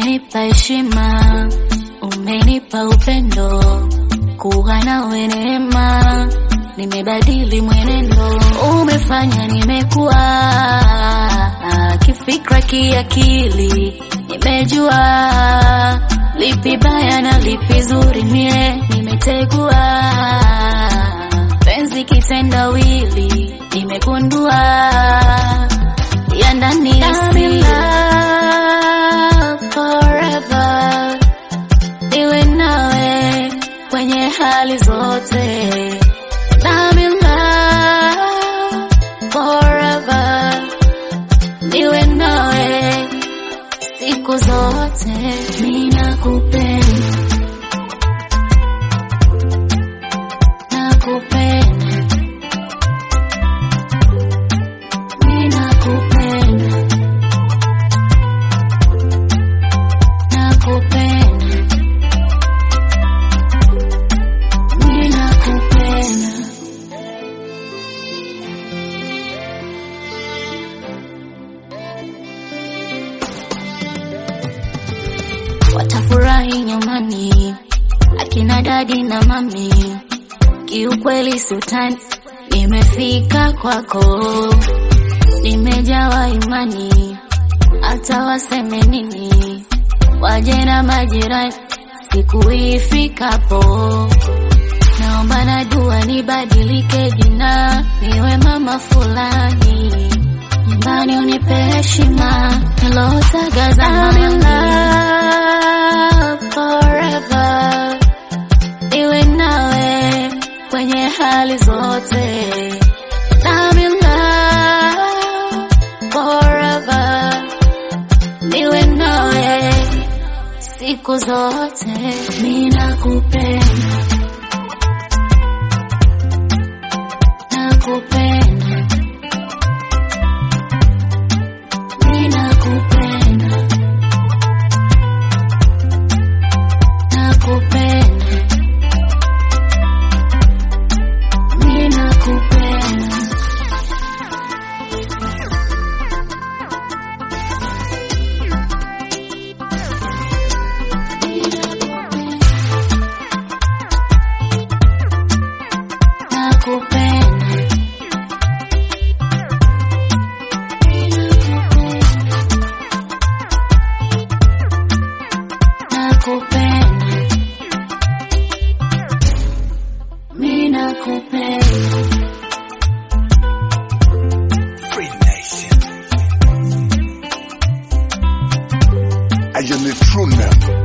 umenipa heshima, umenipa upendo, kuwa nawe neema, nimebadili mwenendo, umefanya nimekuwa kifikra, kiakili, nimejua lipi baya na lipi zuri, mie nimetegua penzi kitendawili, nimegundua ya ndani ya siri forever, niwe nawe kwenye hali zote. I'm in love forever, niwe nawe siku zote, ninakupenda, nakupenda, ninakupenda, nakupenda, ninakupenda. watafurahi nyumbani, akina dadi na mami. Kiukweli sultani, nimefika kwako, nimejawa imani, hata waseme nini, waje na majirani, siku ifikapo naomba na dua nibadilike jina, niwe mama fulani nyumbani unipe heshima nilotaga zamani. forever, iwe nawe kwenye hali zote. I'm in love forever, niwe nawe siku zote. Ninakupenda, nakupenda Ninakupenda, nakupenda, ninakupenda. Nakupenda, nakupenda, mimi nakupenda. Free Nation. I am a true member.